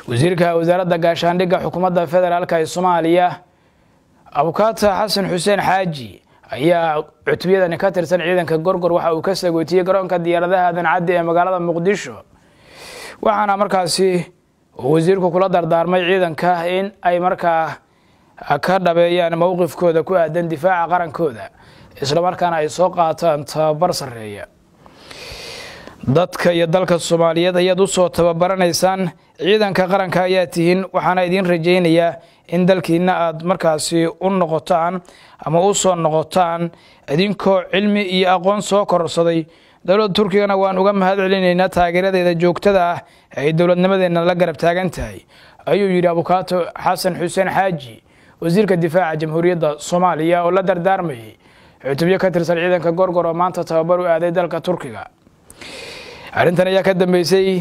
wasiirka wasaaradda gaashaandhigga xukuumadda federaalk ee soomaaliya abukaata xasan xuseen xaaji ayaa cutubiyadani ka tirsan ciidanka gorgor waxa uu ka sagootiyey garoonka diyaaradaha dancaddi ee magaalada muqdisho waxaana markaasi wasiirku kula dardaarmay ciidanka in ay markaa ka dhabeeyaan mowqifkooda ku aadan difaaca qarankooda islamarkaana ay soo qaataan tababar sarreeya dadka iyo dalka soomaaliyeed ayaad usoo tababaraneysaan ciidanka qaranka ayaa tihiin waxaana idiin rajaynayaa in dalkiina aad markaasi u noqotaan ama u soo noqotaan idinkoo cilmi iyo aqoon soo kororsaday dowladda turkigana waan uga mahad celinaynaa taageeradeeda joogtada ah ee ay dowladnimadeenna la garab taagan tahay ayuu yidhi abukaato xasan xuseen xaaji wasiirka difaaca jamhuuriyadda soomaaliya oo la dardaarmayay cutubyo ka tirsan ciidanka gorgor oo maanta tababar u aaday dalka turkiga arrintan ayaa ka dambeysay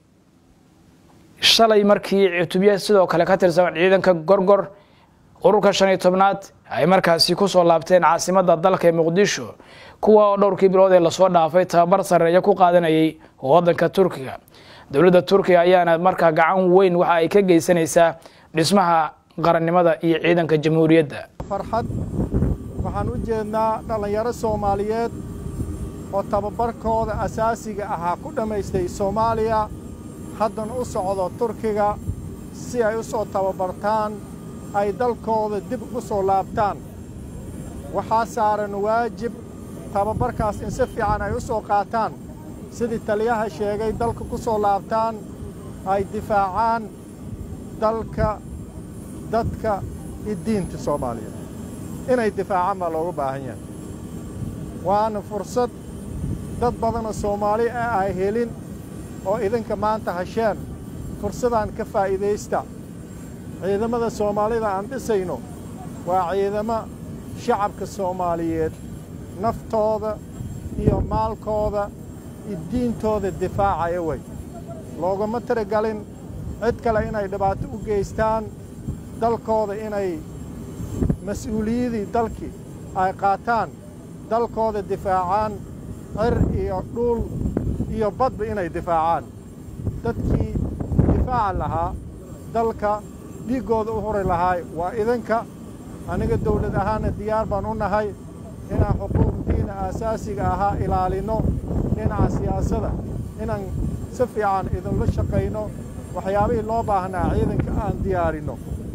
shalay markii cutubyo sidoo kale ka tirsan ciidanka gorgor ururka shan iyo tobnaad ay markaasi kusoo laabteen caasimadda dalka ee muqdisho kuwa oo dhowrkii bilood ee lasoo dhaafay tababar sarreeya ku qaadanayay waddanka turkiga dowladda turkiga ayaana markaa gacan weyn waxa ay ka geysanaysaa dhismaha qarannimada iyo ciidanka jamhuuriyadda farxad waxaan u jeednaa dhallinyaro soomaaliyeed oo tababarkooda asaasiga ahaa ku dhammaystay soomaaliya haddana u socdo turkiga si ay u soo tababartaan ay dalkooda dib ugu soo laabtaan waxaa saaran waajib tababarkaas in si fiican ay u soo qaataan sidii taliyaha sheegay dalka ku soo laabtaan ay difaacaan dalka dadka iyo diinta soomaaliyeed inay difaacaan baa looga baahan yahay waana fursad dad badanoo soomaali ah ay helin oo idinka maanta hasheen fursadaan ka faa'iidaysta ciidamada soomaalida aan dhisayno waa ciidamo shacabka soomaaliyeed naftooda iyo maalkooda iyo diintooda difaacaya wey loogama tiragalin cid kale inay dhibaato u geystaan dalkooda inay mas-uuliyadii dalkii ay qaataan dalkooda difaacaan cir iyo dhuul iyo badba inay difaacaan dadkii difaaca lahaa dalka dhiiggooda u huri lahaay waa idinka aniga dawlad ahaanna diyaar baan u nahay inaan xuquuqdiina aasaasiga ahaa ilaalinno dhinaca siyaasadda inaan si fiican idinla shaqayno waxyaabihii loo baahnaa ciidanka aan diyaarinno